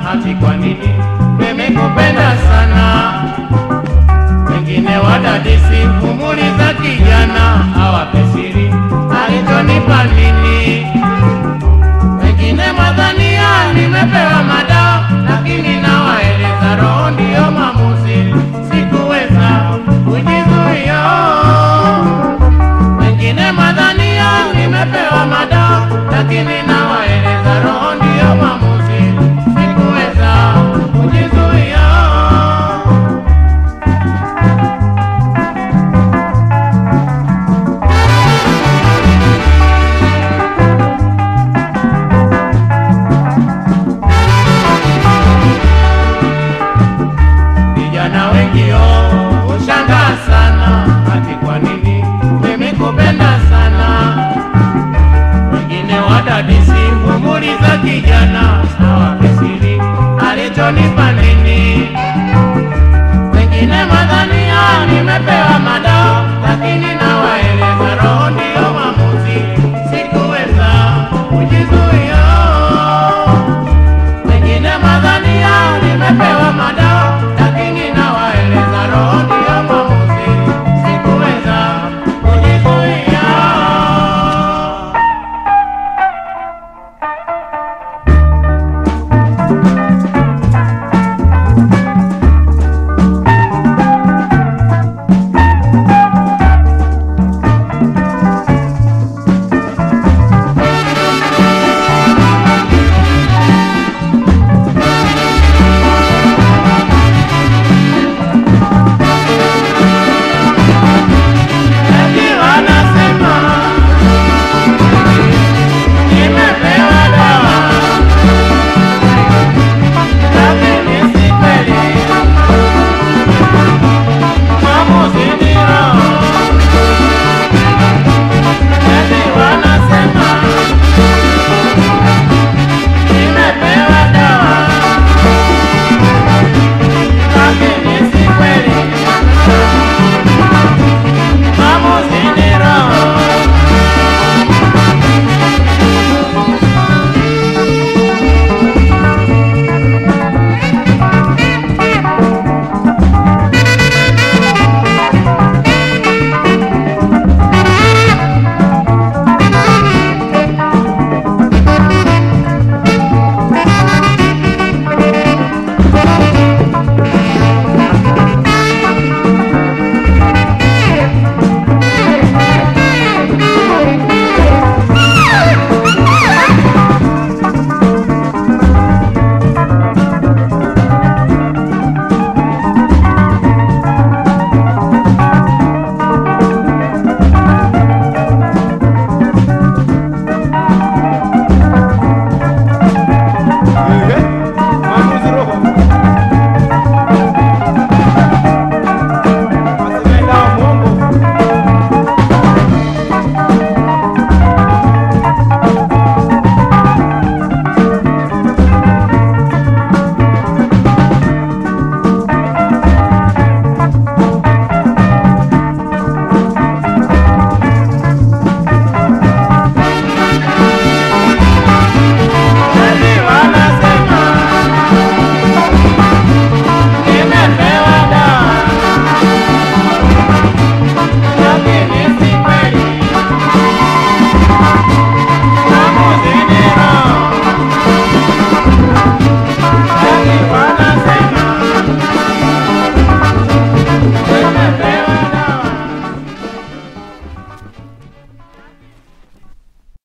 ati kwa nini nimekupenda sana. Wengine wadadisi umuri za kijana awape siri alichonipa nini. Wengine madhania nimepewa madawa, lakini nawaeleza roho ndiyo maamuzi, sikuweza kujizuia. Wengine madhania nimepewa madawa, lakini nawaeleza roho ndiyo maamuzi, sikuweza kujizuia. Vijana wengi oh, ushangaa sana, ati kwa nini nimekupenda sana. Wengine wadadisi umuri za kijana, awape siri alichonipa nini. Wengine madhania nimepewa madawa, lakini nawaeleza